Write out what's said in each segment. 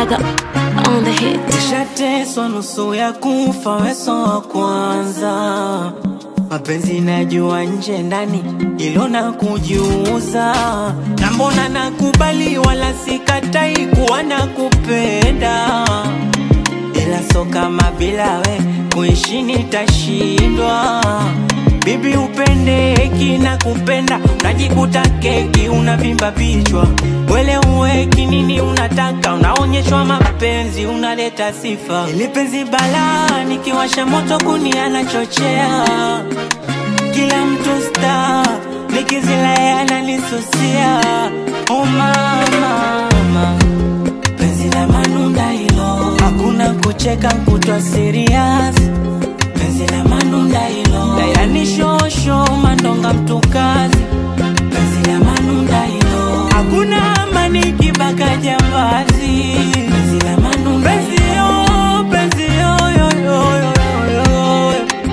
Bagger on the hit. Nishateswa nusu ya kufa, weso wa kwanza. Mapenzi najua nje ndani, ilo na kujiuza. Na mbona nakubali, wala sikatai kuwa nakupenda, ila so kama bila we kuishi nitashindwa. Bibi upendeki na kupenda, unajikuta keki unavimba vichwa. Wele uweki nini unataka, unaonyeshwa mapenzi, unaleta sifa. Ili penzi balaa, nikiwasha moto kuni anachochea. Kila mtu star, nikizila yeye ananisusia. Oh mama, mama penzi la manunda hilo, hakuna kucheka kutwa serious. Penzi la manunda hilo, dayani shosho mandonga mtukazi. Penzi la manunda hilo, hakuna amani kibaka jambazi. Penzi la manunda penzi yo, penzi yo, yo, yo, yo, yo, yo.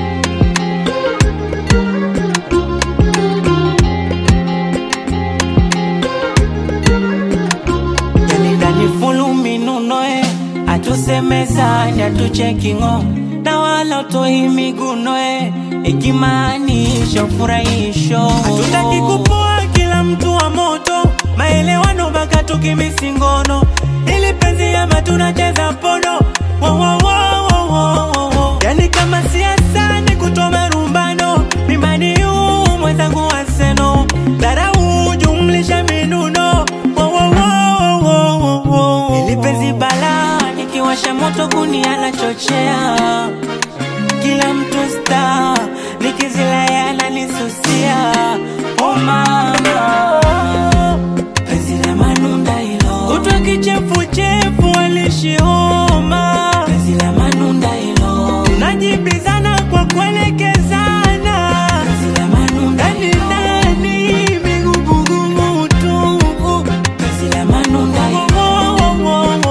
yani ndani fulu minunoe atusemezani atuchekingo na wala utoi migunoe ikimaanisha ufurahisho hatutaki kupoa kila mtu wa moto maelewano mpaka tukimisingono ili penzi ama tunacheza pono wo, wo, wo, wo, wo, wo, wo. yani kama siasa ni kutoa rumbano mimani huu mwenzangu waseno dharau jumlisha minuno wo, wo, wo, wo, wo, wo. ili penzi bala nikiwasha moto kuni anachochea kila mtu sta nikizila yeye ananisusia oh mama penzi la manunda hilo kutwa kichefuchefu alishioma penzi la manunda hilo tunajibizana kwa kuelekezana penzi la manunda ndani ndani migugumu tu penzi la manunda hilo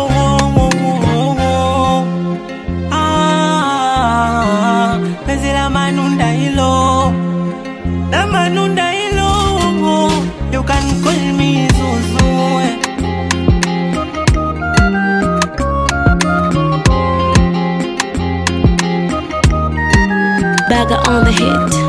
Ah, penzi la manunda hilo la manunda hilo you can call me Zuzu eh. Bagger on the hit.